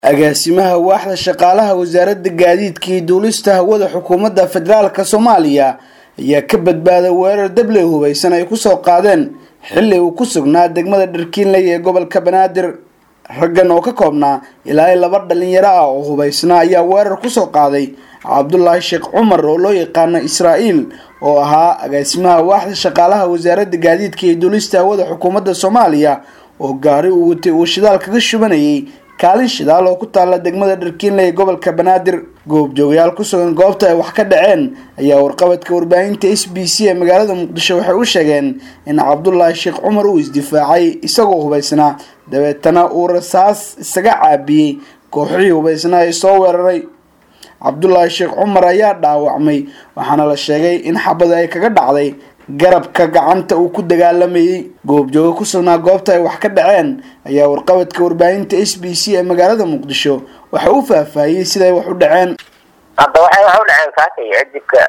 agaasimaha waaxda shaqaalaha wasaaradda gaadiidka iyo duulista hawada xukuumadda federaalka soomaaliya ayaa ka badbaaday weerar dabley hubaysan ay kusoo qaadeen xilli uu ku sugnaa degmada dharkiinley ee gobolka banaadir raggan oo ka koobnaa ilaa laba dhalinyaro ah oo hubaysnaa ayaa weerar kusoo qaaday cabdulaahi sheekh cumar oo loo yaqaano israa'iil oo ahaa agaasimaha waaxda shaqaalaha wasaaradda gaadiidka iyo duulista hawada xukuumadda soomaaliya oo gaari uu watay uu shidaal kaga shubanayay kaalin shidaal oo ku taalla degmada dharkiinley ee gobolka banaadir goobjoogayaal ku sugan goobta ay wax ka dhaceen ayaa warqabadka warbaahinta s b c ee magaalada muqdisho waxay u sheegeen in cabdulaahi sheekh cumar uu isdifaacay isagoo hubaysnaa dabeetana uu rasaas isaga caabiyey kooxihii hubaysnaa ee soo weeraray cabdulaahi sheekh cumar ayaa dhaawacmay waxaana la sheegay in xabada ay kaga dhacday garabka gacanta uu ku dagaalamayay goobjooga ku sugnaa goobta ay wax ka dhaceen ayaa warqabadka warbaahinta s b c ee magaalada muqdisho waxa uu faahfaahiyey siday wax u dhaceen hadda waxay waxa u dhaceen saakay cidibka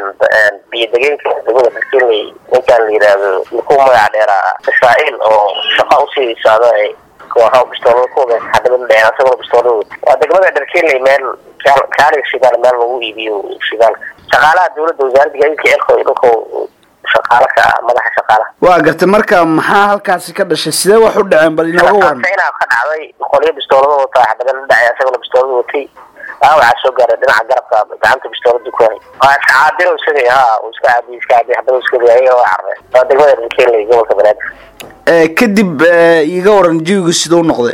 biyodegeenka degmada darkiinley ninkaan la yidhaahdo ku magac dheeraa israa'iil oo shaqa usii socda kooxo bistoolada ku wada xadabada dhaceen asagoo bistoolada wata waa degmada dharkiinley meel kaaliga shidaal meel lagu iibiyo shidaalka shaqaalaha dawladda wasaaradda gaadiidka eelko dhulka shaqaala ka ah madaxa shaqaalaha waa gartay marka maxaa halkaasi ka dhashay sidee wax u dhaceen bal inooga waran inaa ka dhacday qolyo bistoolada wataa xadabada dhacay asagona bistoolada watay waxaa soo gaaray dhinaca garabka gacanta bistoolada ku hay waa iska caabin isaga ha uu iska caabiy iska caabiy xabada iska ayaga waa carre waa degmada dharkiinley gobolka banaadir kadib iga waran jawiga siduu noqday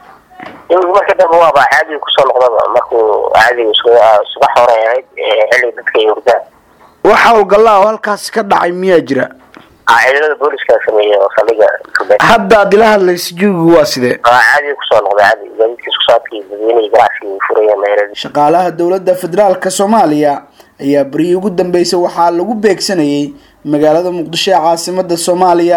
jawiga marka dambe waaba caadiga kusoo noqdaba markuu caadiga subax hore ahayd xilliga dadka ay hurdaan wax howlgalla oo halkaasi ka dhacay miyaa jira ciidamada booliska sameeyey oo saldhiga hadda ad ila hadlaysa jawigu waa sidee waa caadiga kusoo noqday caadi gaadiidkiis kusaadkii dadweynehi ganacsiga furaya meeladi shaqaalaha dowladda federaalka soomaaliya ayaa berihii ugu dambeysay waxaa lagu beegsanayay magaalada muqdisho ee caasimada soomaaliya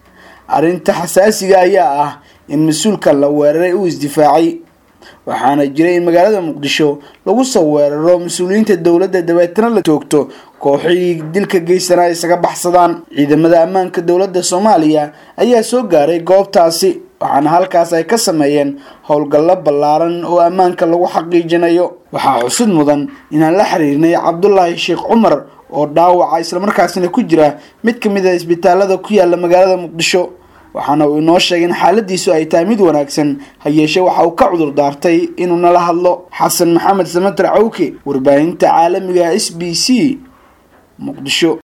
arrinta xasaasiga ayaa ah in mas-uulka la weeraray uu isdifaacay waxaana jiray in magaalada muqdisho lagu soo weeraro mas-uuliyiinta dowladda dabeetana la toogto kooxihii dilka geysanaa isaga baxsadaan ciidamada ammaanka dowladda soomaaliya ayaa soo gaaray goobtaasi waxaana halkaas ay ka sameeyeen howlgallo ballaaran oo ammaanka lagu xaqiijinayo waxaa xusud mudan inaan la xiriirnay cabdulaahi sheekh cumar oo dhaawaca islamarkaasina ku jira mid ka mid a isbitaalada ku yaala magaalada muqdisho waxaana uu inoo sheegay in xaaladiisu ay tahay mid wanaagsan ha yeeshee waxa uu ka cudur daartay inuu nala hadlo xasan maxamed samater cawke warbaahinta caalamiga s b c muqdisho